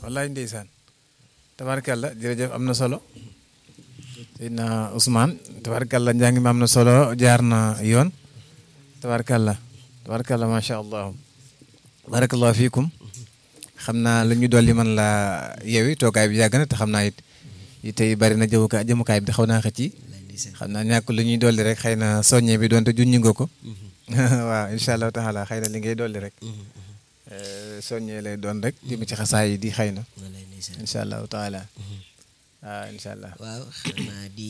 wallaay ndeysaan tabaarkalla jërëjëf am na solo Seydina Ousmane tabaarkalla njàng mi am na solo jaar na yoon tabaarkalla tabaarkalla macha allah barakallahu fiikum xam naa lu ñu dolli man la yewi toogaay bi yàgg na te xam naa it yi tey bari na jëmukaay jëmukaay bi xaw naa xëcc yi xam naa ñàkk lu ñuy dolli rek xëy na soññe bi doonte junñi nga ko waaw incha allahu taala xëy na li ngay dolli rek soññee lay doon rek jëm ci xasaay yi di xëy na incha allahu taala waaw incha allah waaw xanaa di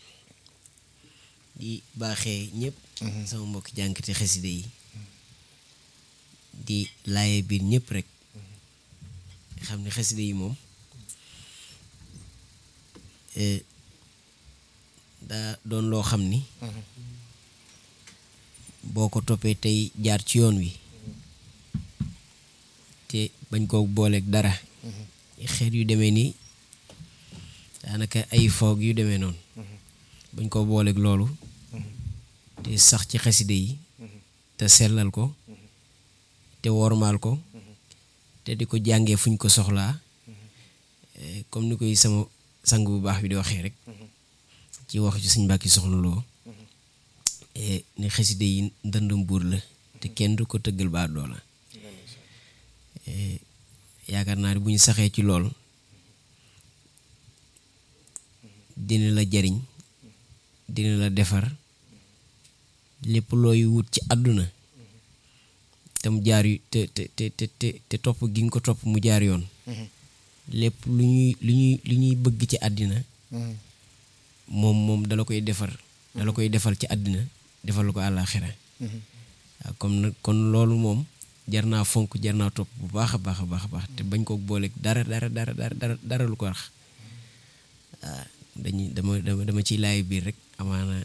di baaxee ñëpp sama mbokki jànkati xaside yi di laaye biir ñëpp rek xam ne xaside yi moom daa doon loo xam ni boo ko toppee tey jaar ci yoon wi te bañ koo booleeg dara xeet yu demee nii daanaka ay foog yu demee noonu bañ koo booleeg loolu te sax ci xaside yi te sellal ko te wormaal ko te di ko jàngee fuñ ko soxlaa comme ni koy sama sang bu baax bi di waxee rek ci wax ci suñ mbàkki soxna loo ne xaside yi ndëndum buur la te kenn du ko tëggal baa doola yaakaar naa ne bu ñu saxee ci lool dina la jariñ dina la defar lépp looy wut ci àdduna te mu jaar yu te te te te te topp gi nga ko topp mu jaar yoon lépp lu ñuy lu ñuy lu ñuy bëgg ci àddina moom moom dala koy defar dala koy defal ci àddina defal ko àllaaxira waaw comme nag kon loolu moom jar naa fonk jar naa topp bu baax a baax a baax a baax te bañ ko booleeg dara dara dara dara dara lu ko wax waaw dañuy dama dama dama ciy laay biir rek amaana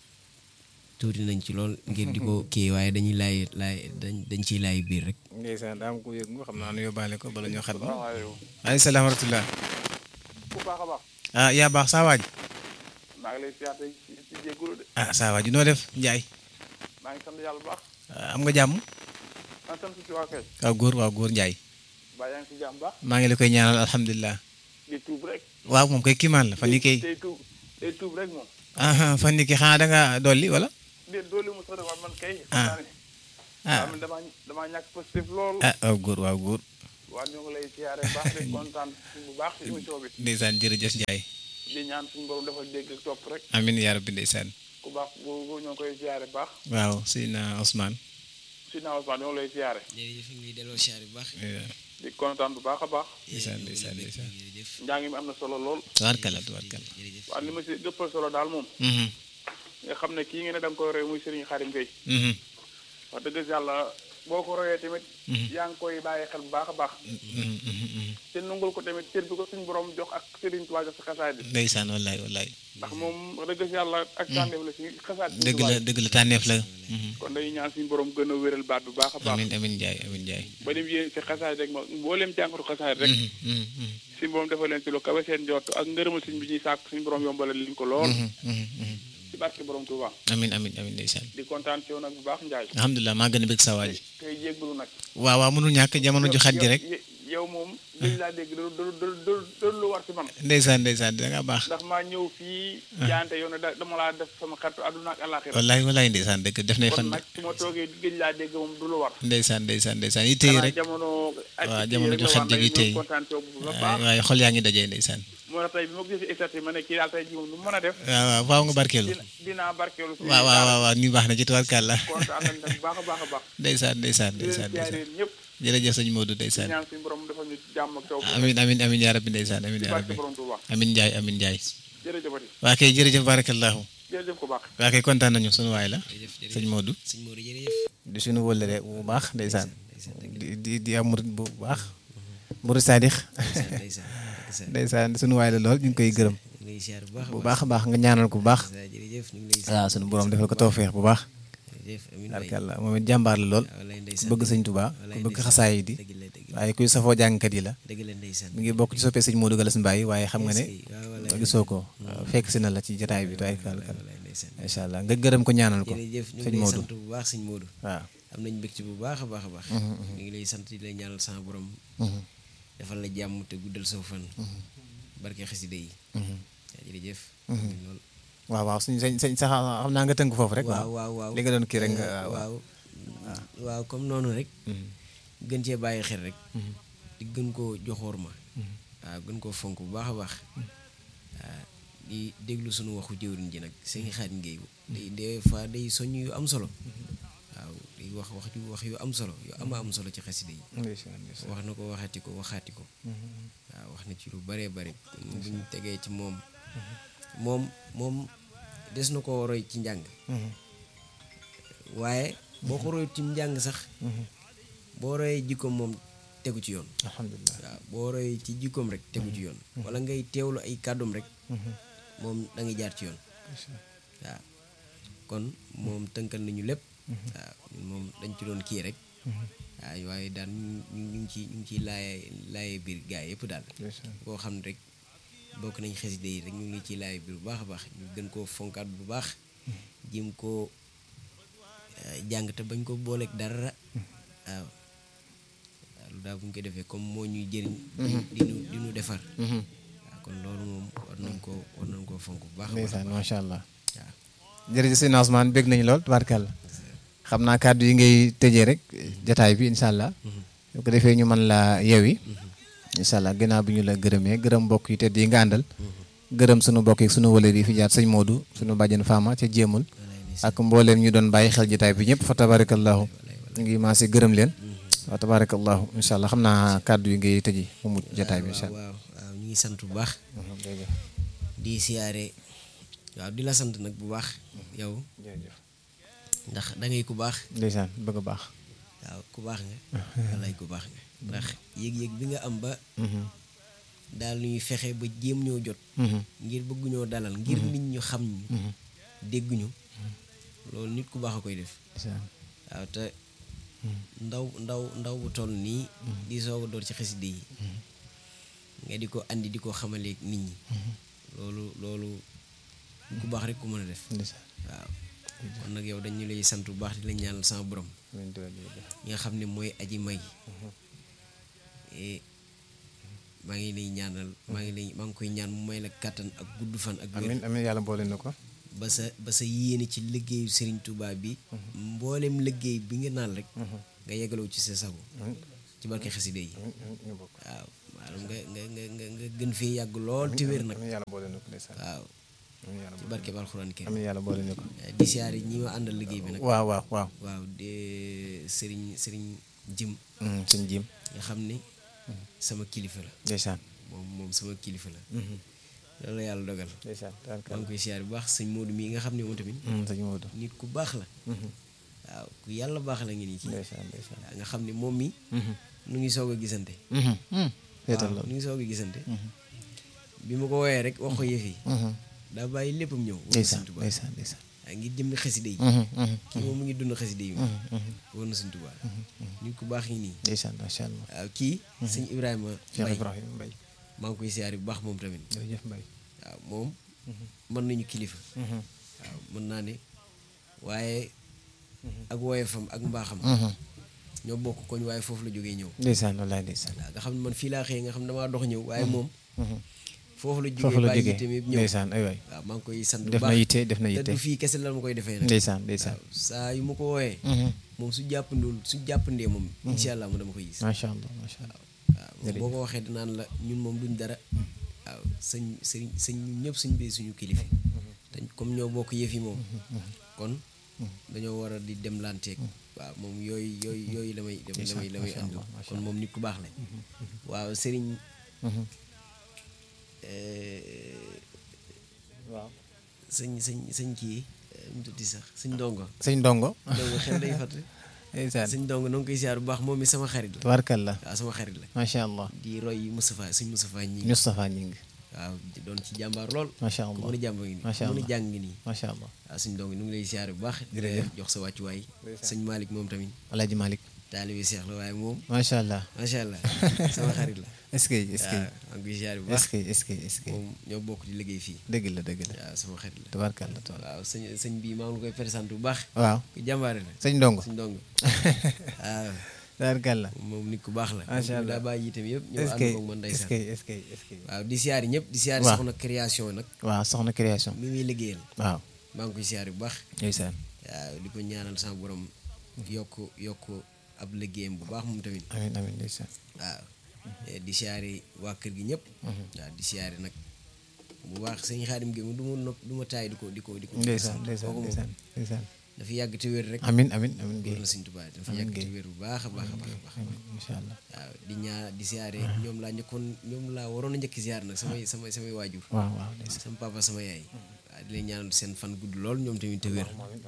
tuuti nañ ci lool ngir di ko kii waaye dañuy laay laay dañ dañ ciy laay biir rek. ndeysaan daa am ku yëg nga xam naa nu yóbbaale ko bala ñoo xat ba. waaleykum salaam wa rahmatulah. bu baax a baax. ah yaa baax saa waaj. maa ngi lay siyaar tey ci jégalu de. ah saa waaj noo def Ndiaye. maa ngi sant yàlla bu baax. am nga jàmm. maa ngi sant si waa kay. waaw góor waaw góor Ndiaye. baa yaa ngi si jàmm baax. maa ngi la koy ñaanal alhamdulilah. di tuub rek. waaw moom kay kiimaan la fan yii kay. tey tuub tey tuub rek moom. ah fan yii kay xanaa da nga dolli wala. déet doole mu sax de man kay. ah ah man damaa damaa ñàkk positif lool. ah waaw góor waaw góor. waa ñu ngi lay siyaare bu baax de kontaan bu baax si émission bi. ndeysaan jërëjëf Ndiaye. di ñaan suñu borom defal dégg ak topp rek. amiin yaa rabbi ndeysaan. ku baax boobu ñoo ngi koy siyaare bu baax. waaw Seydina Ousmane. Seydina Ousmane ñoo ngi lay siyaare. jërëjëf ñu ngi delloo siyaare bu baax. di kontaan bu baax a baax. ndeysaan ndeysaan ndeysaan. jërëjëf njàng mi am na solo lool. tubaarkalla tubaarkalla. jërëjëf waaw li ma si gëppal solo daal moom. nga xam ne kii nga ne da nga koy roy muy Serigne Khadim Gueye. wax dëgg yàlla boo ko royee tamit. yaa ngi koy bàyyi xel bu baax a baax. te nungul ko tamit cër bi ko suñu borom jox ak Serigne Touba jox si xasaay bi. ndeysaan wallaay wallaay. ndax moom wax dëgg yàlla ak tànneef la si xasaay bi. dëgg la dëgg la tànneef la. kon dañuy ñaan suñu borom gën a wéral baat bu baax a baax. amiin amiin Ndiaye amiin Ndiaye. ba dem yéen si xasaay rek ma mbooleem jàngatu xasaay rek. suñu borom defal leen si lu kawe seen jot ak ngërëmal suñ bi ñuy sàkk suñu borom yombalal liñ ko lool. ci barke borom Touba. amiin amiin amiin ndeysaan. di kontaan ci yow nag bu baax Ndiaye. alhamdulilah maa gën a bëgg sa waaj. tey jégalu nag. waaw waaw mënul ñàkk jamono ju xat ji rek. yow moom dañ laa dégg da da lu war ci man. ndeysaan ndeysaan da nga baax. ndax maa ñëw fii. jaante yow ne da dama laa def sama xaritu àdduna ak àllaaxira. wallaay wallaay ndeysaan dëgg def nay kon fan. nag su ma toogee gëj laa dégg moom du lu war. ndeysaan ndeysaan ndeysaan yi tey rek. jamono. waaw jamono ju xat ji tey kontaan ci yow bu baax. waaye xol yaa ngi dajee ndeysaan. moo tax tey bi ma ko gisee exercice ma ne kii daal tey jii moom lu mu mën a def. waaw waaw faaw nga barkeelu. dina dinaa barkeelu. si waaw waaw waaw waaw ñu baax na ci tubarkàlla. kontaan nañ nag bu baax a baax a baax. ndeysaan ndeysaan di leen ndeysaan ndeysaan. siyaaree ñëpp. jërëjëf sëñ Modou di ndeysaan. ñaan suñu borom defal ñu jàmm ak taw. amin amin amin yaa rabbi ndeysaan amin ci yaa barke rabbi borom Touba. amin Ndiaye amin Ndiaye. jërëjëfati waa kay jërëjëf barakallahu jërëjëf ko baax. waa kay kontaan nañu sunu waay la jërëjëf jërëjëf sëñ Modou. sëñ Modou jërëjëf. di suñu wëllëre bu baax ndeysaan. di di di am murit bu baax. murit sadix ndeysaan ndeysaan ndeysaan. ndeysaan sunu waay la lool ñu ngi koy gërëm. ñu ngi lay siyaare bu baax a bu baax. baax a baax nga ñaanal ko bu baax. ndeysaan jërëjëf ñu ngi lay waaw sunu borom defal ko tawféex bu baax. jërëjëf amiin waay. barkalla moom it jàmbaar la lool. waaw lay ndeysaan. bëgg sëñ Touba wallaay ku bëgg ndeysaan. xasaay di dëgg la dëgg la waaye kuy safoo jàngkat yi la. dëgg la ndeysaan. mi ngi bokk ci soppee sëñ Modou Galas Mbaye waaye xam nga ne Est-ce que- waaw wallaay gisoo ko fekk si na la ci jotaay bi tuwaay kàlla kàlla wallaay ndeysaan. incha allah nga gërëm ko ñaanal ko jërëjëf ñu ngi sëñ lay Modou sant bu baax sëñ Modou. waaw am nañ mbégte bu baax a baax a baax. ñu ngi lay sant di lay ñaanal sama borom. defal la jàmm te guddal saw fan barke xasida yi yaa jërëjëf loolu waaw waaw suñu sañ sañ sax xam naa nga tënk foofu rek waaw waaw waaw li nga doon kii rek nga Eh, waaw waaw comme noonu rek gën cee bàyyi xel rek di gën koo joxoor ma waaw gën koo fonk bu baax a baax waaw di déglu sunu waxu jëwriñ ji nag sëñ Xaadim Géey day des fois day soññ yu am solo waaw day wax wax yu wax yu am solo yu ama am solo ci xasida yi ndeysaan ndeysaan wax na ko waxati ko waxaati ko waaw wax na ci lu bëree bëri buñ tegee ci moom moom moom des na ko roy ci njàng waaye boo ko roy ci njàng sax boo royee jikkoom moom tegu ci yoon alhamdulilah waaw boo royee ci jikkoom rek tegu ci yoon wala ngay teewlu ay kàddoom rek moom da ngay jaar ci yoon waaw kon moom tënkal nañu lépp waaw ñun moom dañ ci doon kii rek waaw waaye daal ñu ñu ñu ngi ci ñu ngi ciy laaye laaye biir gaa yëpp daal ndeysaan koo xam ne rek bokk nañ xasida yi rek ñu ngi ciy laaye biir bu baax a baax ñu gën koo fonkaat bu baax jëm koo eh, jàng te bañ ko booleeg dara waaw waaw lu daal bu ñu ko defee comme moo ñuy jëriñ di di nu di nu defar waaw kon loolu moom war nañ koo war nañ koo fonk bu baax a baax ndeysaan macha allah waaw jërëjëf sëñ Ousmane bég nañu lool tubaarkàlla xam naa kàddu yi ngay tëjee rek jataay bi incha allah bu ko defee ñu mën laa yewi incha allah ginnaaw bi ñu la gërëmee gërëm mbokk yi tedd yi nga àndal gërëm sunu mbokk yi sunu wëlër yi fi jaar sëñ Modou sunu bàjjen Fama ca jéemul ak mbooleem ñu doon bàyyi xel jataay bi ñëpp fa tabarakallahu ñu ngi maase gërëm leen wa tabarakallahu incha allah xam naa kàddu yi ngay tëji mu mujj jataay bi incha allah waaw waaw ñu ngi sant bu baax di siyaare waaw di la sant nag bu baax yow jërëjëf ndax da ngay ku baax ndeysaan bëgg a baax waaw ku baax nga walay ku baax nga ndax yëg-yëg bi nga am ba daal ñuy fexe ba jéem ñoo jot ngir bëgguñoo dalal ngir nit ñu xam ñu dégguñu loolu nit ku baax a koy def ndeysaan waaw te ndaw ndaw ndaw bu toll nii di soog a door ci xaside yi nga di ko andi di ko xamaleeg nit ñi loolu loolu ku baax rek ku mën a def ndeysaan waaw kon nag yow dañu lay sant bu baax di la ñaanal sama borom amiin jërëjëf ñi nga xam ne mooy aji may Eh, maa ngi lay ñaanal maa ngi lay maa ngi koy ñaan mu may la kàttan ak gudd fan ak wér amiin amiin yàlla boole na ko ba sa ba sa yéene ci liggéeyu Serigne Touba bi mboolem liggéey bi nga naan rek nga yegaloo ci sa sago ci barke xaside yi ñu bokk waaw maanaam nga nga nga nga nga gën fee yàgg lool te wér nag amiin yàlla boole na ko ndeysaan waaw amiin yàlla ci barke alxuraan kër amiin yàlla boole na ko di siyaare ñi ma àndal liggéey bi nag waaw waaw waaw waaw de Serigne Serigne Jim sëñ Jim nga xam ne sama kilifa la ndeysaan moom moom sama kilifa la loolu la yàlla dogal ndeysaan maa ngi koy siyaare bu baax sëñ Modou mii nga xam ne moom tamit sëñ Modou nit ku baax la waaw ku yàlla baax la ngi nii kii ndeysaan ndeysaan waaw nga xam ne moom mi nu ngi soog a gisante seetal waaw loolu nu ngi soog a gisante bi ma ko woowee rek wax ko yëf yi daa bàyyi léppam ñëw wóor na ndeysaan Sëñ Tuubaa ndeysaan ndeysaan waaw ngir jëmmi xaside yi kii moom mu ngi dund xaside yi wóor na Sëñ Tuubaa nit ku baax ngi nii ndeysaan macha allah waaw kii sëñ Ibrahima Cheikh Mbaye Ibrahima Mbaye maa ngi koy siyaare bu baax moom tamit jërëjëf Mbaye waaw moom mën nañu kilifa waaw mën naa ne waaye ak woyefam ak mbaaxam ñoo bokk koñ waaye foofu la jógee ñëw ndeysaan wallaay ndeysaan waaw nga xam ne man fii laa xëyee nga xam ne damaa dox ñëw waaye moom foofu la foofu jógee la bàyyi jógee yitteem yëpp ñëw ndeysaan ay waay waaw maa ngi koy sant bu def na baax yitte def na te yitte du fii kese la ma koy defee nag ndeysaan ndeysaan waaw saa yu ma ko wooyee moom su jàppandul su jàppandee moom incha allah mu dama koy gis macha allah macha allah waaw moom boo ko waxee dinaan la ñun moom duñ dara waaw sëñ sëñ sëñ ñun ñëpp suñ bee suñu kilifa te comme ñoo bokk yëf yi moom kon dañoo war a di dem lanteeg waaw moom yooyu yooyu yooyu la may la may la may macha àndal Allah, macha kon moom nit ku baax la waaw sëriñ waaw sëñ sëñ sëñ kii mu tuddi sax sëñ ndongo sëñ ndongo ndongo xel day fàtte ndeysaan sëñ ndongo noo ngi koy siyaar bu baax moom mi sama xarit la tabarkalla waaw sama xarit la macha allah di roy Moustapha sëñ Moustapha ñi Moustapha Ñing waaw di doon ci jàmbaar lool macha ku allah mën a jàmba ngi nii Macha ku mën a Allah. jàng ngi nii macha allah waaw suñ dong nu ngi lay siyaare bu baax Jërëjëf. jox sa wàccuwaay sëñ Malick moom tamit alaaji Malick taalibi seex la waaye moom macha allah macha allah sama xarit la est-ce que est-ce que waaw maa ngi koy siyaare bu est-ce baax que est-ce que est-ce que moom ñoo bokk di liggéey fii dëgg la dëgg la waaw sama xarit la tabarkalla tabarkalla waaw sëñ sëñ bii maa ngi la koy présenté bu baax waaw ku jàmbaare la sëñ ndongo suñ dong waaw tabarkalla moom nit ku baax la Macha moom Allah. daa bàyyi itam yëpp ñëw est-ce ànd que koog man est-ce ndeysaan que est-ce que est-ce que waaw di siyaari ñëpp di siyaari Waaw. soxna création nag waaw soxna création mi muy liggéeyal waaw maa ngi koy siyaari bu baax ndeysaan waaw di ko ñaanal sama borom yokk yokk ab liggéeyam bu baax moom tamit amiin amiin ndeysaan waaw Eh, di siyaari waa kër gi ñëpp waaw di siyaari nag bu baax sëñ xaadim gi du ma nopp du ma taay di ko di ko di ko ndeysaan ndeysaan kooku moom ndeysaan ndeysaan dafa yàgg te wér rek amiin amiin amiin wér Guèye na sëñ Tuubaa dafa Amiin yàgg te Guèye. wér bu baax a baax a baax a baax amiin incha allah waaw di ñaa di siyaare ñoom laa njëkkoon ñoom laa waroon a njëkk siyaar nag samay samay samay waajur waaw waaw ndeysaan sama papa sama yaay waaw di leen ñaanal seen fan gudd lool ñoom tamit te wér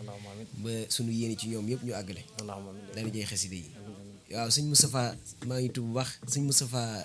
ba suñu yéene ci ñoom yëpp ñu àggale dara jëy xaside yi waaw sëñ Moustapha maa ngi tudd bu baax sëñ Moustapha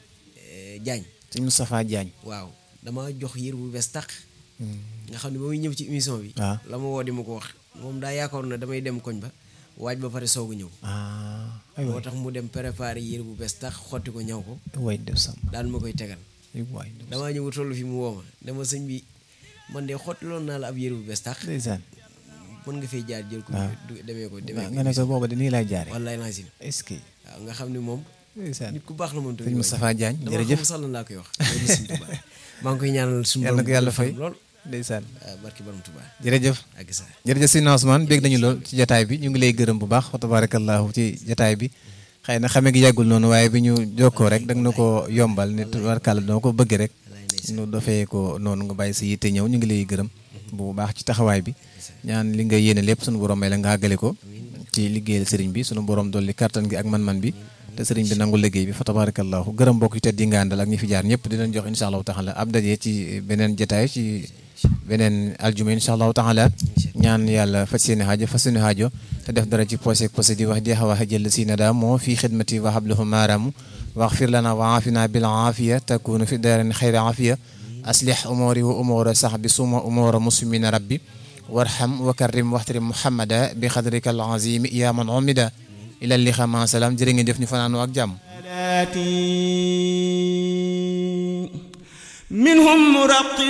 eh, Diagne sëñ Moustapha Diagne waaw dama jox yër bu bees tàq nga xam ne ba muy ñëw ci émission bi waaw. la ma woo di ma ko wax moom daa yaakaar na damay dem koñ ba waaj ba pare soog a ñëw ah ay moo waay tax mu dem préparer yër bu bees tax xotti ko ñaw ko waay def sam daal ma koy tegal ay waay def damaa ñëw toll fi mu woo ma dama sëñ bi man de xottiloon naa la ab yére bu bees tax ndeysaan mën nga fay jaar jël ko waaw. du- demee ko demee nga ne ko booba de nii lay jaare wallaay naa si est-ce que waaw nga xam ne moom ndeysaan nit ku baax la moom tamit sëñ Moustapha Diagne dama jërëjëf xam sax lan laa koy wax loolu sëñ Tuubaa maa ngi koy ñaanal suñu yàlla na ko yàlla fay lool ndeysaan waaw barki borom Tuubaa jërëjëf ak sa jërëjëf sëñ Ousmane bég nañu lool ci jataay bi ñu ngi lay gërëm bu baax wa tabarakallahu ci jataay bi xëy na xame gi yàggul noonu waaye bi ñu jokkoo rek da nga na ko yombal ne tabarakalla doo ko bëgg rek wallaay ndeysaan nu dofee ko noonu nga bàyyi sa yitte ñëw ñu ngi lay gërëm bu baax ci taxawaay bi ñaan li nga yéene lépp sunu borom may la nga àggale ko ci liggéeyal sëriñ bi sunu borom dolli kattan gi ak man-man bi te sëriñ bi nangu liggéey bi fa tabarakallahu gërëm mbokk yi tedd yi nga àndal ak ñi fi jaar ñëpp di leen jox insha allahu taala ab daje ci beneen jataay ci beneen aljuma insha allahu taala ñaan yàlla faj seeni haajo faj seeni haajo te def dara ci posé ak posé di wax jeexa wax jël si na daa moo fii xidmati wa hablahu maaramu waxfir lana wa aafina bil aafiya takunu fi daarin xayra aafiya aslih umuri wa umura sahbi suma umura muslimina rabbi warham wa karrim waxtarim muhammada bi xadrika al azimi ya man umida ila liqa ma salaam jërë ngeen def ñu fanaanoo ak jàmm منهم مرقب